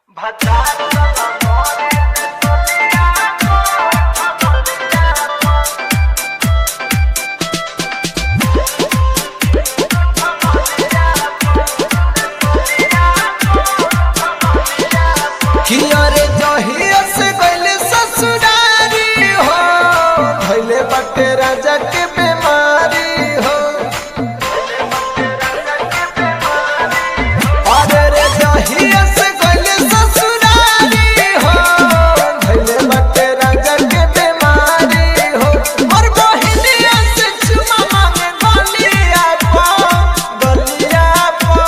कियरे जहिया से गइले ससुरारी हो धइले बाटे राजा के बीमारी हो अरे रे जहिया से गइले ससुरारी हो धइले बाटे राजा के बीमारी हो और बहिनिया से चुमा मांगे गलिया पो गलिया पो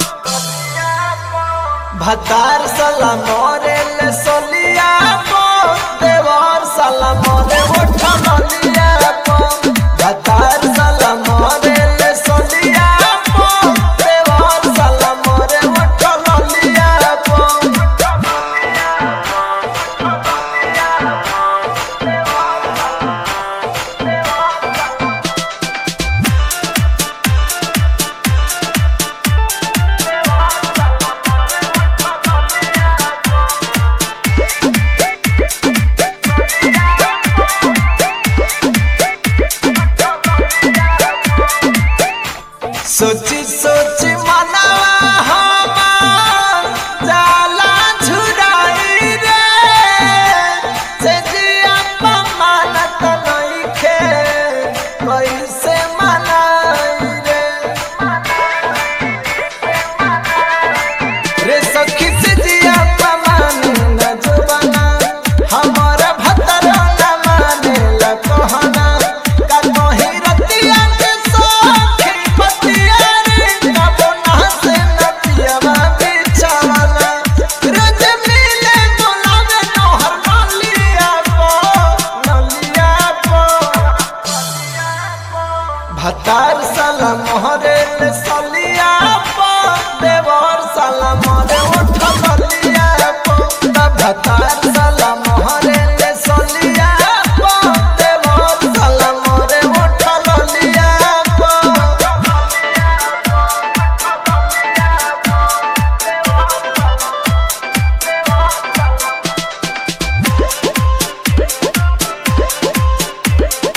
भतार साला मोरे ले सोलिया पो देवर साला मोरे उठा मलिया पो भतार साला मोरे ले सोलिया पो देवर साला मोरे उठा मलिया पो सोची सोची मनावा हमार जाला झुराई रे से जिया मानत नइखे कैसे मनाई रे रे सखी से जिया माने न जुबाना हमारा भतरा न माने ला कहना का कही रतिया के सखी पतिया रे कबो ना से नतिया बिछावाना रोज मिले बोलावे नोहर नलिया पो नलिया पो भतार साला मोहरे ले सलिया पो देवर साला मोरे उठ सलिया पो ता भतार साला मोहरे ले सलिया पो देवर साला मोरे उठ सलिया पो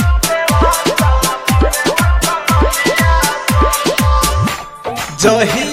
जही